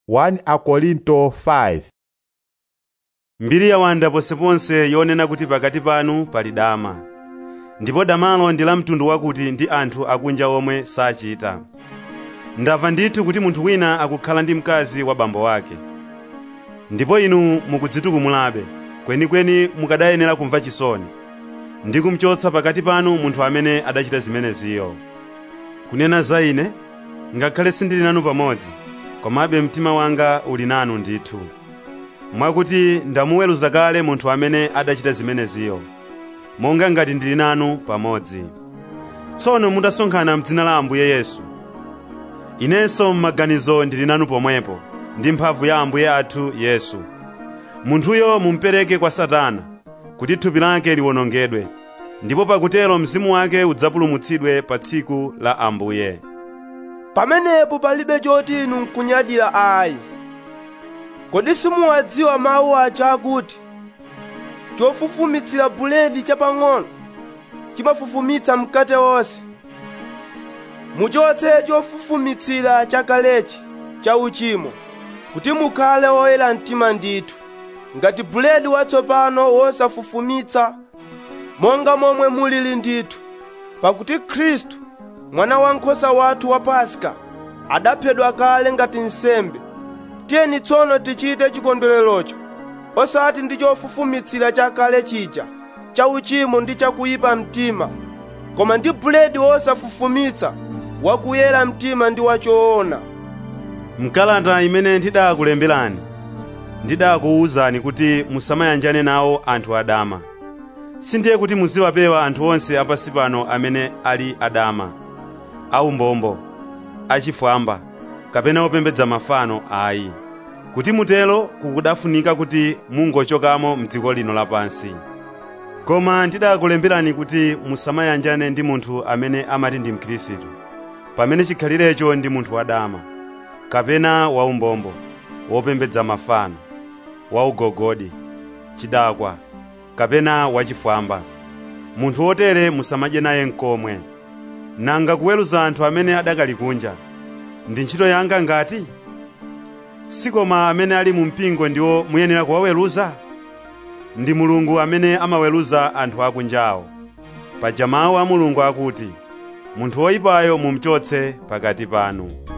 1 Akorinto 5 mbiri yawanda ponseponse yonena kuti pakati panu pali dama ndipo damalo ndi la mtundu wakuti ndi anthu akunja omwe sachita ndamva ndithu kuti munthu wina akukhala ndi mkazi wa bambo wake ndipo inu mukudzitukumulabe kwenikweni mukadayenera kumva chisoni ndi kumchotsa pakati panu munthu amene adachita zimeneziyo kunena za ine ngakhale sindili nanu pamodzi komabe mtima wanga uli nanu ndithu mwakuti ndamuweruza kale munthu amene adachita zimeneziyo monga ngati ndili nanu pamodzi tsono mutasonkhana m'dzina la ambuye yesu inenso m'maganizo ndili nanu pomwepo ndi mphamvu ya ambuye athu yesu munthuyo mumupereke kwa satana kuti thupi lake liwonongedwe ndipo pakutero mzimu wake udzapulumutsidwe pa tsiku la ambuye pamenepo palibe choti inu n'kunyadira ayi kodi simuwadziwa mawu aja akuti chofufumitsira buledi chapang'ono chimafufumitsa mkate wonse muchotse chofufumitsira chakalechi cha uchimo kuti mukhale oyera mtima ndithu ngati buledi watsopano wosafufumitsa monga momwe mulili ndithu pakuti khristu mwana wankhosa wathu wa paska adaphedwa kale ngati nsembe tiyeni tsono tichite chikondwererocho osati ndi chofufumitsira chakale chija cha uchimo ndi chakuyipa mtima koma ndi buledi wosafufumitsa wakuyera mtima ndi wachoona mkalata imene ndidakulemberani ndidakuwuzani kuti musamayanjane nawo anthu adama sindiye kuti muziwapewa anthu onse apasi pano amene ali adama aumbombo achifwamba kapena opembedza mafano ayi kuti mutelo kukudafunika kuti mungochokamo mdziko lino lapansi koma ndidakulemberani kuti musamayanjane ndi munthu amene amati ndi mkhristu pamene chikhalirecho ndi munthu wadama kapena waumbombo wopembedza mafano waugogodi chidakwa kapena wachifwamba munthu wotere musamadye naye nkomwe nanga kuweruza anthu amene adakali kunja ndi ntchito yanga ngati sikoma amene ali mu mpingo ndiwo muyenera kuwaweruza ndi mulungu amene amaweruza anthu akunjawo paja mawu a mulungu akuti munthu woyipayo mumchotse pakati panu